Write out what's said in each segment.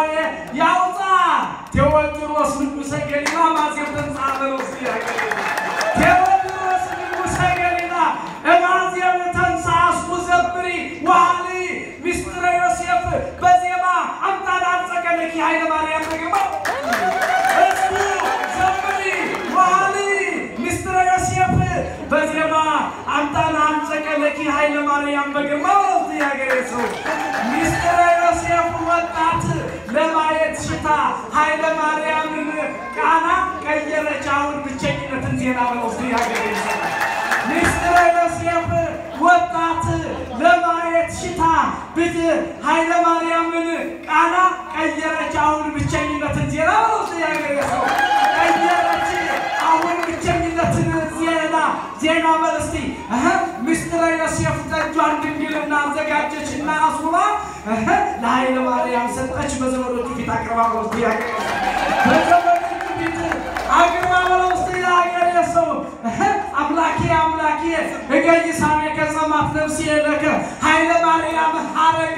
ከደዌ ያውጣ ቴዎድሮስ ንጉሠ ገሊላ ማዜም ተንሥአ በለውስጥ ያገሬ ቴዎድሮስ ንጉሠ ገሊላ እማዜም ተንሥአ እስኩ ዘምሪ ወሃሊ ሚስጥረ ዮሴፍ በዜማ አምጣነ አንጸቀለኪ ኃይለ ማርያም በግርማ እስኩ ዘምሪ ወሃሊ ሚስጥረ ዮሴፍ በዜማ አምጣነ አንጸቀለኪ ኃይለ ማርያም በግርማ በለውስጥ ያገሬ ሰው ሚስጥረ ዮሴፍ ወጣት ለማየት ሽታ ኃይለ ማርያምን ቃና ቀየረች። አሁን ብቸኝነትን ዜና በለውስጥ ያገሬ ሰው ሚስጥረ ዮሴፍ ወጣት ለማየት ሽታ ብት ኃይለ ማርያምን ቃና ቀየረች። አሁን ብቸኝነትን ዜና በለውስጥ ያገሬ ሰው ቀየረች። አሁን ብቸኝነትን ዜና ዜና በለስቲ ሚስጥረ ዮሴፍ ጠጇን ድንግልና አዘጋጀችና አስውባ ለኃይለ ማርያም ሰጠች። በዘመዶቹ ፊት አቅርባ በለውስጥ ያገሬ በዘመዶቹ ፊት አቅርባ በለውስጥ ያገሬ ሰው አምላኬ አምላኬ እገይሳሜ ከጸማት ነፍሴ ለከ ኃይለ ማርያም ሐረግ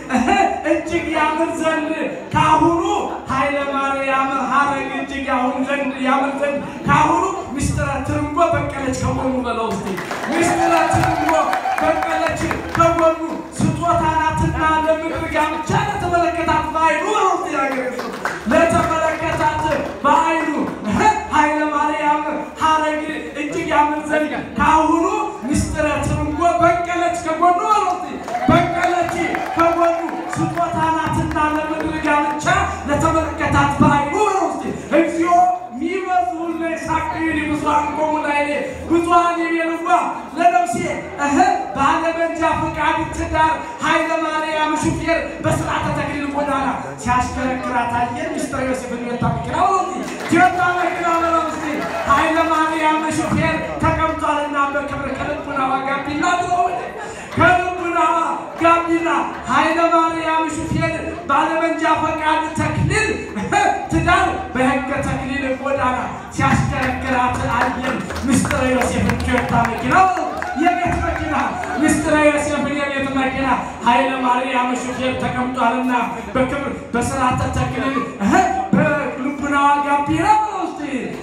እጅግ ያምር ዘንድ ካሁኑ ኃይለ ማርያም ሐረግ እጅግ ያሁን ዘንድ ያምር ዘንድ ካሁኑ ሚስጥረ ትርንጎ በቀለች ከጎኑ በለው እስቲ ሚስጥረ ትርንጎ በቀለች ከጎኑ ስጦታ ናትና ለምድር ጋብቻ ለተመለከታት በዓይኑ በለው እስቲ ያገሬ ሰው ለተመለከታት በዓይኑ ኃይለ ማርያም ሐረግ እጅግ ያምር ዘንድ ካሁኑ ሚስጥረ ትርንጎ በቀለች ከጎኑ በለው እስቲ በቀለች ከጎኑ ስጦታ ናትና ለምድር ጋብቻ ለተመለከታት በዓይኑ በለው እስቲ እግዚኦ ሚበዙለ ሳቅሪ ብዙሃን ቆሙ ላይሌ ብዙሃን የሚልዋ ለነፍሴ እህ ባለመንጃ ፈቃድ ትዳር ኃይለ ማርያም ሹፌር በስርዓተ ተክሊል ጎዳና ሲያሽከረክራት አየን። ሚስጥረ ዮሴፍን ወታ መኪና ወቲ ቲዮታ መኪና በለውስቲ ኃይለ ማርያም ሹፌር ተቀምጧልና በክብር ከልቡናዋ ጋቢና ብለወደ ከልቡናዋ ጋቢና ኃይለ ማርያም ሹፌር ባለመንጃ ፈቃድ ተክሊል ትዳር በሕገ ተክሊል ጎዳና ሲያሽከረክራት አየን። ምስጢረ ዮሴፍን ቶዮታ መኪና የቤት መኪና ምስጢረ ዮሴፍን የቤት መኪና ኃይለ ማርያም ሹፌር ተቀምጧልና በክብር በስርዓተ ተክሊል በልቡናዋ ጋቢና ውስጥ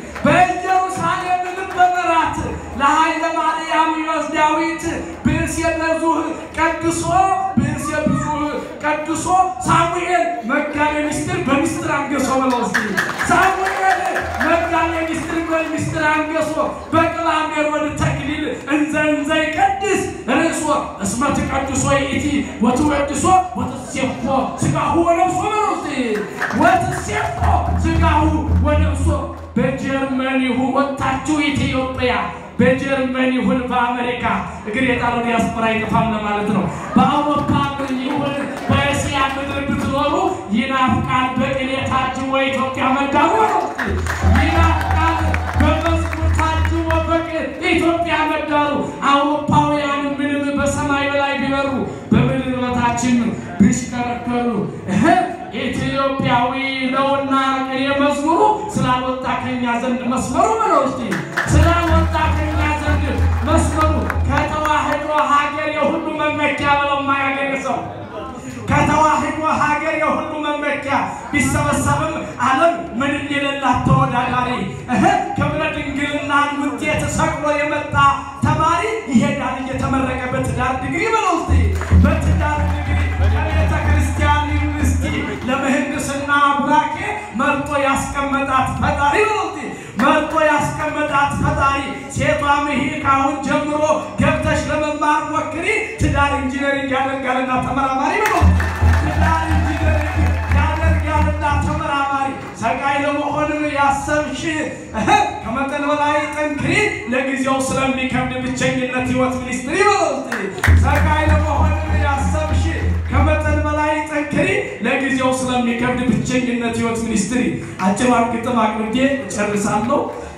በኢየሩሳሌም ልበ መራት ለኃይለ ማርያም ዮስ ዳዊት ብእሴ ብዙህ ቀድሶ ብእሴ ብዙህ ቀድሶ ሳሙኤል መጋቤ ምስጢር በምስጢር አንገሶ ብለው እስኪ ሳሙኤል መጋቤ ምስጢር በምስጢር አንገሶ በቅላሜር ወደ ተክሊል እንዘ እንዘ ይቀድስ ርእሶ እስመ ትቀድሶ ይእቲ ወትወድሶ ወትሴፎ ሥጋሁ ወነፍሶ ብለው እስኪ ወትሴፎ ሥጋሁ ወነፍሶ በጀርመኒሁ ወጥታችሁ ኢትዮጵያ በጀርመን ይሁን በአሜሪካ እግር የጣለው ዲያስፖራ አይጠፋም ለማለት ነው። በአውሮፓ ምድር ይሁን በእስያ ምድር ብትኖሩ ይናፍቃል በቅኔ ታጅቦ ኢትዮጵያ መዳሩ ነው። ይናፍቃል በመዝሙር ታጅቦ በቅኔ ኢትዮጵያ መዳሩ። አውሮፓውያን ምንም በሰማይ በላይ ቢበሩ በምድር በታችን ቢሽከረከሩ ኢትዮጵያዊ ነውና ቅኔ መዝሙሩ ስላልወጣ ከኛ ዘንድ መስመሩ ብለው እስቲ ስላልወጣ ከኛ ዘንድ መስመሩ ከተዋህዶ ሀገር የሁሉ መመኪያ ብለው የማያገኝ ሰው ከተዋህዶ ሀገር የሁሉ መመኪያ ቢሰበሰብም ዓለም ምንም የሌላት ተወዳዳሪ እህ ክብረ ድንግልናን ውጤት ሰቅሎ የመጣ ተማሪ ይሄዳል እየተመረቀ በትዳር ዲግሪ ብለው እስቲ በትዳር ዲግሪ ከቤተ ክርስቲያን ዩኒቨርሲቲ ለምህንድስና ቡራኬ መርጦ ያስቀመጣት ፈጣሪ ብለው እስቲ መርጦ ያስቀመጣት ፈጣሪ ሴቷም ይሄ ከአሁን ጀምሮ ገብተሽ ለመማር ሞክሪ፣ ትዳር ኢንጂነሪንግ ያደርጋልና ተመራማሪ ብለው ትዳር ኢንጂነሪንግ ያደርጋልና ተመራማሪ ሰቃይ ለመሆንም ያሰብሽ ከመጠን በላይ ጠንክሪ፣ ለጊዜው ስለሚከብድ ብቸኝነት ህይወት ሚኒስትሪ ብለው እስቲ ሰቃይ ለመሆንም ያሰብሽ ከመጠን በላይ ጠንክሪ፣ ለጊዜው ስለሚከብድ ብቸኝነት ህይወት ሚኒስትሪ። አጭሯን ግጥም አቅርቤ ጨርሳለሁ።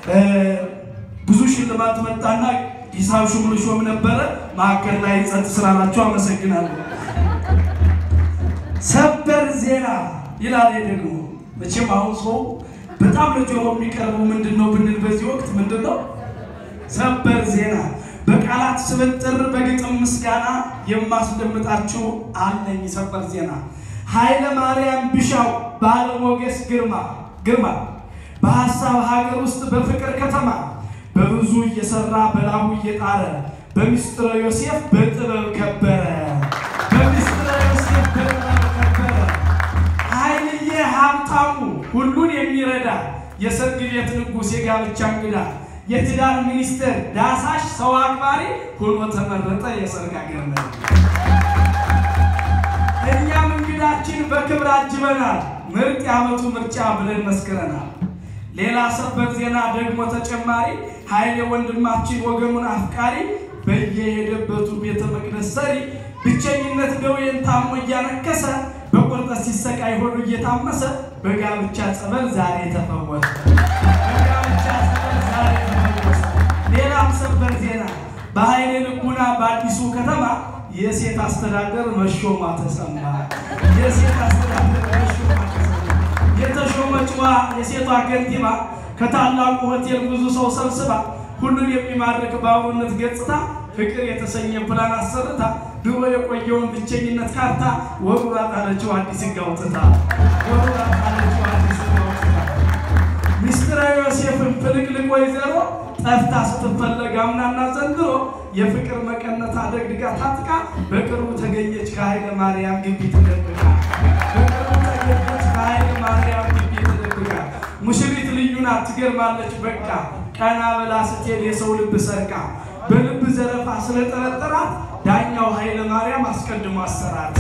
ብዙ ሽልማት መጣና ሂሳብ ሹም ልሾም ነበረ። መካከል ላይ ጸጥ ስላላችሁ አመሰግናለሁ። ሰበር ዜና ይላል ደግሞ መቼም አሁን ሰው በጣም ለጆሮ የሚቀርበው ምንድን ነው ብንል በዚህ ወቅት ምንድን ነው ሰበር ዜና በቃላት ስብጥር በግጥም ምስጋና የማስደምጣችሁ አለኝ ሰበር ዜና ኃይለ ማርያም ቢሻው ባለሞገስ ግርማ ግርማ በሀሳብ ሀገር ውስጥ በፍቅር ከተማ በብዙ እየሰራ በላቡ እየጣረ በሚስጥረ ዮሴፍ በጥበብ ከበረ በሚስጥረ ዮሴፍ በጥበብ ከበረ። ኃይልዬ ሀብታሙ ሁሉን የሚረዳ የሰርግ ቤት ንጉሥ የጋብቻ እንግዳ የትዳር ሚኒስትር ዳሳሽ ሰው አክባሪ ሆኖ ተመረጠ የሰርግ አገር መሪ። እኛም እንግዳችን በክብር አጅበናል። ምርጥ የዓመቱ ምርጫ ብለን መስክረናል። ሌላ ሰበር ዜና ደግሞ ተጨማሪ ኃይሌ ወንድማችን ወገኑን አፍቃሪ በየሄደበቱ ቤተ መቅደስ ሰሪ ብቸኝነት ደዌን ታሞ እያነከሰ በቁርጠት ሲሰቃይ ሆዱ እየታመሰ በጋብቻ ጸበል ዛሬ ተፈወሰ። በጋብቻ ጸበል ዛሬ ተፈወሰ። ሌላም ሰበር ዜና በኃይሌ ልቡና በአዲሱ ከተማ የሴት አስተዳደር መሾሟ ተሰማ። የሴት አስተዳደር መሾሟ ተሰማ። የተሾመችዋ የሴቷ ከንቲባ ከታላቁ ሆቴል ብዙ ሰው ሰብስባ ሁሉን የሚማርክ በአብሮነት ገጽታ ፍቅር የተሰኘ ፕላን አሰርታ ድሮ የቆየውን ብቸኝነት ካርታ ወሩራ ጣለችው አዲስ ሕግ አውጥታ ወሩራ ጣለችው አዲስ ሕግ አውጥታ ሚስትረ ዮሴፍን ፍልቅልቅ ወይዘሮ ጠፍታ ስትፈለግ አምናና ዘንድሮ የፍቅር መቀነት አደግድጋ ታጥቃ በቅርቡ ተገኘች ከኃይለ ማርያም ግቢ ተደብቃ በቅርቡ ተገኘች ከኃይለ ማርያም ግቢ ተደብቃ ሙሽሪት ልዩ ናት ትገርማለች በቃ ቀና ብላ ስትሄድ የሰው ልብ ሰርቃ በልብ ዘረፋ ስለጠረጠራት ዳኛው ኃይለ ማርያም አስቀድሞ አሰራት።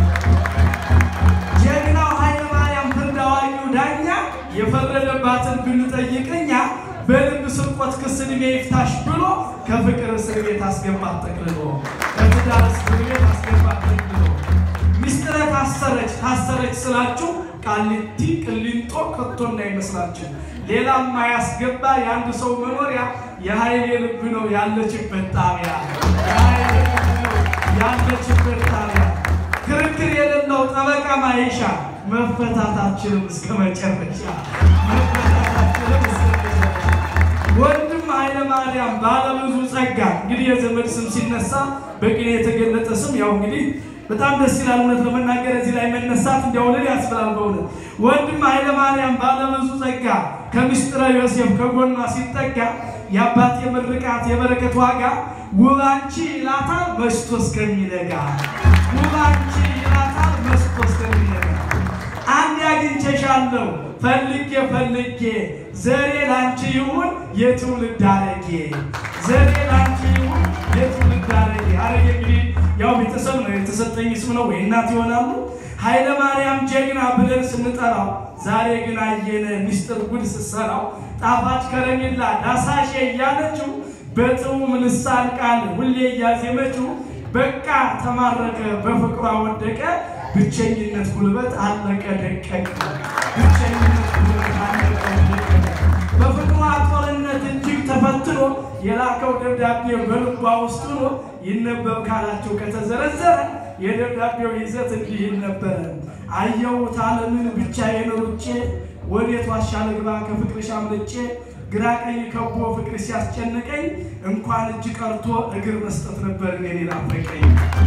ጀግናው ኃይለ ማርያም ፍርድ አዋቂው ዳኛ የፈረደባትን ብንጠይቅኛ በልብ ስርቆት ክስ ዕድሜ ይፍታሽ ብሎ ከፍቅር እስር ቤት አስገባት ጠቅልሎ ከትዳር እስር ቤት አስገባት ጠቅልሎ ሚስጥረ ታሰረች ታሰረች ስላችሁ ቃሊቲ ቅሊንጦ ከቶ እንዳይመስላችሁ ሌላም ማያስገባ የአንድ ሰው መኖሪያ የኃይሌ ልብ ነው ያለችበት ጣቢያ የኃይሌ ልብ ነው ያለችበት ጣቢያ ክርክር የሌለው ጠበቃ ማይሻ መፈታታችንም እስከ መጨረሻ መፈታታችንም እስከ መጨረሻ ወንድም ኃይለ ማርያም ባለብዙ ጸጋ እንግዲህ የዘመድ ስም ሲነሳ በቅኔ የተገለጠ ስም ያው እንግዲህ በጣም ደስ ይላል። እውነት ለመናገር እዚህ ላይ መነሳት እንዲያውልድ ያስብላል። በእውነት ወንድም ኃይለ ማርያም ባለብዙ ጸጋ ከምስጢረ ዮሴፍ ከጎኗ ሲጠጋ የአባት የምርቃት የበረከት ዋጋ ውብ አንቺ ይላታል መሽቶ እስከሚነጋ ውብ አንቺ ይላታል መሽቶ እስከሚነጋ አንድ አግኝቼሻለሁ ፈልጌ ፈልጌ ዘሬ ላንቺ ይሁን የትውልድ አረጌ ዘሬ ላንቺ ይሁን የትውልድ አረጌ አረጌ እንግዲህ ያው ቤተሰብ ነው የተሰጠኝ ስም ነው ወይ እናት ይሆናሉ። ኃይለ ማርያም ጀግና ብለን ስንጠራው ዛሬ ግን አየነ ሚስጥር ጉድ ስትሰራው ጣፋጭ ከረሜላ ዳሳሼ እያለችው በጥዑም ልሳን ቃል ሁሌ እያዜመችው በቃ ተማረከ በፍቅሯ ወደቀ ብቸኝነት ጉልበት አለቀ ደቀቀ ብቸኝነት ጉልበት አለቀ ደቀቀ በፍቅሯ ጦርነት እጅግ ተፈትኖ የላከው ደብዳቤ በልቧ ውስጥ ሆኖ ይነበብ ካላቸው ከተዘረዘረ የደብዳቤው ይዘት እንዲህ ነበረ። አየሁት ዓለምን ብቻዬን ሩጬ ወዴት ዋሻ ልግባ ከፍቅርሽ አምልጬ ግራ ቀኝ ከቦ ፍቅር ሲያስጨንቀኝ እንኳን እጅ ቀርቶ እግር መስጠት ነበር እኔን ናፈቀኝ።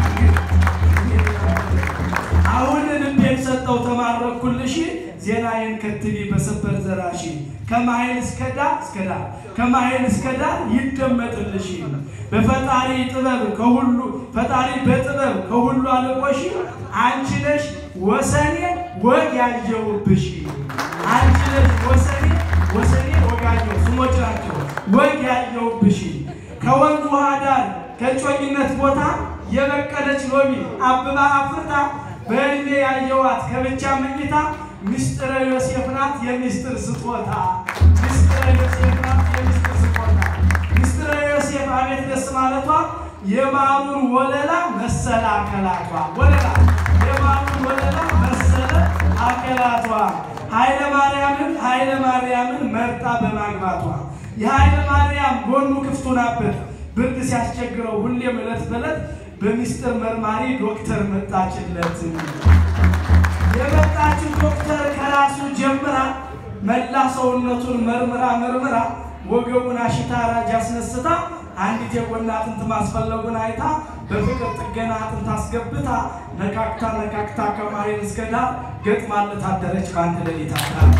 አሁን ልቤን ሰጠው ተማረኩልሽ ዜናዬን ከትቢ በሰበር ዘራሽ ከማይል እስከ ዳር እስከ ዳር ከማይል እስከ ዳር ይደመጥልሽ በፈጣሪ ጥበብ ከሁሉ ፈጣሪ በጥበብ ከሁሉ አለቆሽ አንቺ ነሽ ወሰኔ ወግ ያየሁብሽ አንቺ ነሽ ወሰኔ ወሰኔ ወጋየሁ ስሞች ናቸው ወግ ያየሁብሽ ከወንዝ ውሃ ዳር ከጮኝነት ቦታ የበቀለች ሎሚ አብባ አፍርታ በእድሜ ያየዋት ከብቻ መኝታ ምስጢረ ዮሴፍ ናት የሚስጥር ስጦታ ምስጢረ ዮሴፍ ናት የሚስጥር ስጦታ ምስጢረ ዮሴፍ አቤት ደስ ማለቷ የማሩን ወለላ መሰለ አከላቷ ወለላ የማሩን ወለላ መሰለ አከላቷ ኃይለ ማርያምን ኃይለ ማርያምን መርጣ በማግባቷ የኃይለ ማርያም ጎኑ ክፍቱ ናበት ብርድ ሲያስቸግረው ሁሌም ዕለት በዕለት በሚስጥር መርማሪ ዶክተር መጣችለት። የመጣችው ዶክተር ከራሱ ጀምራ መላ ሰውነቱን መርምራ መርምራ ወገቡን አሽታ ራጅ አስነስታ አንዲት የጎን አጥንት ማስፈለጉን አይታ በፍቅር ጥገና አጥንት አስገብታ ነካክታ ነካክታ ከማይል እስከ ዳር ገጥማለት አደረች በአንድ ሌሊት አዳር።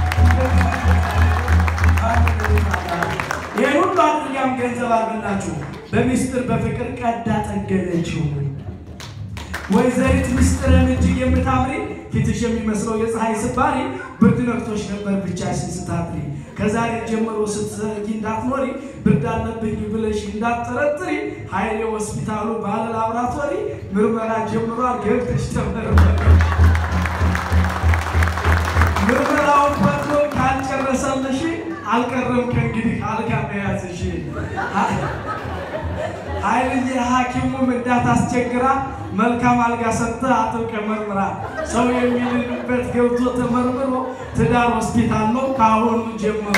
ይህን ሁሉ አድርጋም ገንዘብ አልበላችሁ በሚስጥር በፍቅር ቀዳ ጠገነችው። ወይዘሪት ምስጢርን እጅግ የምታምሪ ፊትሽ የሚመስለው የፀሐይ ስባሪ ብርድ ነክቶሽ ነበር ብቻሽን ስታድሪ። ከዛሬ ጀምሮ ስትዘጊ እንዳትኖሪ ብርድ አለብኝ ብለሽ እንዳትጠረጥሪ ኃይሌ ሆስፒታሉ ባለ ላብራቶሪ ምርመራ ጀምሯል ገብተሽ ተመርመሪ። ምርመራውን ፈትሎ ካልጨረሰልሽ አልቀረም ከእንግዲህ አልጋ መያዝሽ። ኃይልዬ ሐኪሙም እንዳታስቸግራ መልካም አልጋ ሰጥተህ አጥብቀህ መርምራ። ሰው የሚልበት ገብቶ ተመርምሮ ትዳር ሆስፒታል ነው ከአሁኑ ጀምሮ።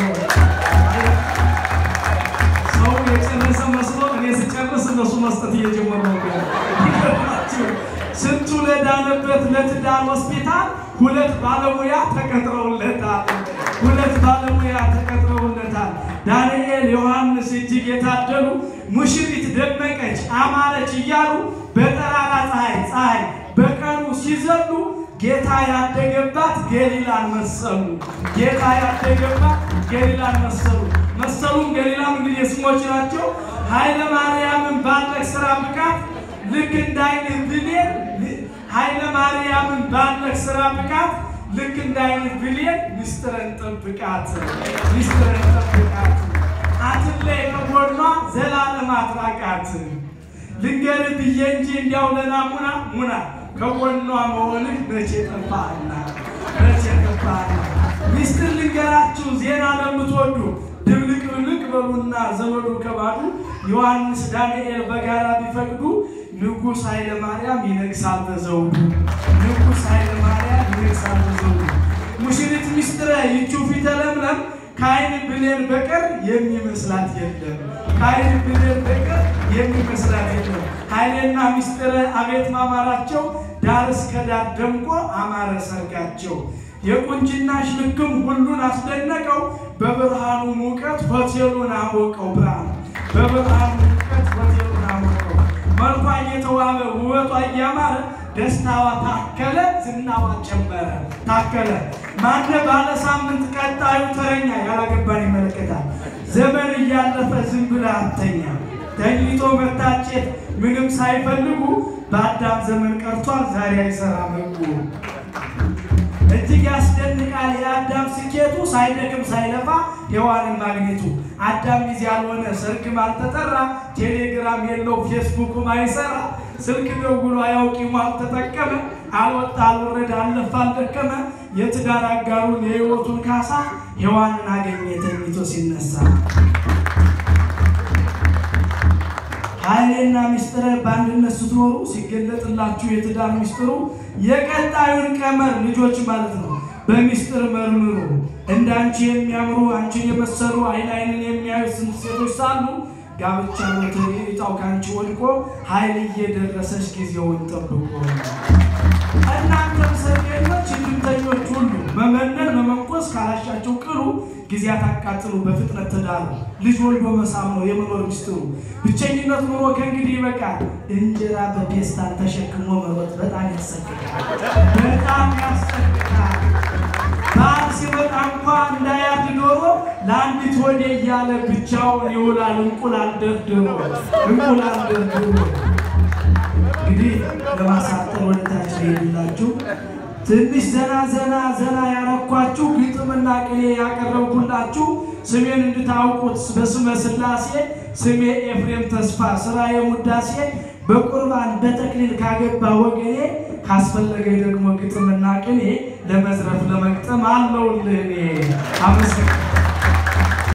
ሰው የጨረሰ መስሎ እኔ ስጨርስ እነሱ መስጠት እየጀመሩ ነው። ይገርማችሁ ስንቱ ለዳነበት ለትዳር ሆስፒታል ሁለት ባለሙያ ተቀጥረውለታል። ሁለት ባለሙያ ተቀጥረውለታል። ዳንኤል ዮሐንስ እጅግ የታደሉ ሙሽሪት ደመቀች አማረች እያሉ በጠራራ ፀሐይ ፀሐይ በቀኑ ሲዘሉ ጌታ ያደገባት ገሊላን መሰሉ። ጌታ ያደገባት ገሊላን መሰሉ። መሰሉም ገሊላም እንግዲህ ስሞች ናቸው። ኃይለ ማርያምን ባለቅ ስራ ብቃት ልክ እንዳይንህ ብሌን ኃይለ ማርያምን ባለቅ ስራ ብቃት ልክ እንዳይንህ ብሌን ሚስጥረን ጠብቃት፣ ሚስጥረን ጠብቃት፣ አትለይ ከጎኗ ዘላለም አትራቃት። ልንገርህ ብዬ እንጂ እንዲያው ለናሙና ሙና ከጎኗ መሆንህ መቼ ጠፋህና መቼ ጠፋህና። ሚስጥር ልንገራችሁ ዜና ለምትወዱ ድብልቅ ብልቅ በሉና ዘመዱ ከባዱ ዮሐንስ ዳንኤል በጋራ ቢፈቅዱ ንጉሥ ኃይለ ማርያም ይነግሳል በዘውዱ ንጉሥ ኃይለ ማርያም ይነግሳል በዘውዱ። ሙሽሪት ሚስጥረ ይቹ ፊተ ለምለም ከአይን ብሌን በቀር የሚመስላት የለም። ከአይን ብሌን በቀር የሚመስላት የለም። ኃይሌና ሚስጥረ አቤት ማማራቸው ዳር እስከ ዳር ደምቆ አማረ ሰርጋቸው። የቁንጅናሽ ልክም ሁሉን አስደነቀው። በብርሃኑ ሙቀት ሆቴሉን አሞቀው። ብርሃኑ በብርሃኑ ሙቀት ሆቴሉን አሞቀው። መልኳ እየተዋበ ውበቷ እያማረ ደስታዋ ታከለ፣ ዝናዋ ጨመረ። ታከለ ማነ ባለ ሳምንት ቀጣዩ ተረኛ ያላገባን ይመለከታል። ዘመን እያለፈ ዝም ብለህ አተኛ ተኝቶ መታጨት ምንም ሳይፈልጉ በአዳም ዘመን ቀርቷል ዛሬ አይሰራ መጉ እጅግ ያስደንቃል የአዳም ስኬቱ ሳይደክም ሳይለፋ ሔዋንን ማግኘቱ። አዳም ጊዜ ያልሆነ ሰርግም አልተጠራ፣ ቴሌግራም የለው ፌስቡክም አይሰራ፣ ስልክ ደውሎ አያውቂም አልተጠቀመ፣ አልወጣ አልወረደ አልለፋ አልደከመ፣ የትዳር አጋሩን የሕይወቱን ካሳ ሔዋንን አገኘ ተኝቶ ሲነሳ። ኃይሌና ሚስጥረ በአንድነት ስትኖሩ ሲገለጥላችሁ የትዳር ሚስጥሩ የቀጣዩን ቀመር ልጆች ማለት ነው በሚስጥር መርምሩ። እንደ አንቺ የሚያምሩ አንቺን የመሰሉ አይን አይንን የሚያዩ ስንት ሴቶች ሳሉ ጋብቻ ሎተሪ እጣው ከአንቺ ወድቆ ኃይል እየደረሰች ጊዜውን ጠብቆ እናንተም ሰርገኞች እንድምተኞች ሁሉ መመነን መመንኮስ ካላሻቸው ቅሉ ጊዜያት አቃጥሉ በፍጥነት ተዳሩ። ልጅ ወልዶ መሳም ነው የመኖር ሚስጥሩ። ብቸኝነት ኑሮ ከእንግዲህ ይበቃል። እንጀራ በፔስታል ተሸክሞ መሮጥ በጣም ያሰቅቃል፣ በጣም ያሰቅቃል። በዓል ሲመጣ እንኳ እንዳያድ ዶሮ ለአንዲት ወዴ እያለ ብቻውን ይውላል እንቁላል ደርድሮ እንቁላል ደርድሮ እንግዲህ ለማሳጠር ወደታች ሄድላችሁ ትንሽ ዘና ዘና ዘና ያረኳችሁ ግጥምና ቅኔ ያቀረብኩላችሁ ስሜን እንድታውቁት በስመ ሥላሴ ስሜ ኤፍሬም ተስፋ ስራ የሙዳሴ በቁርባን በተክሊል ካገባ ወገኔ ካስፈለገኝ ደግሞ ግጥምና ቅኔ ለመዝረፍ ለመግጠም አለውልህ እኔ አመሰግናለሁ።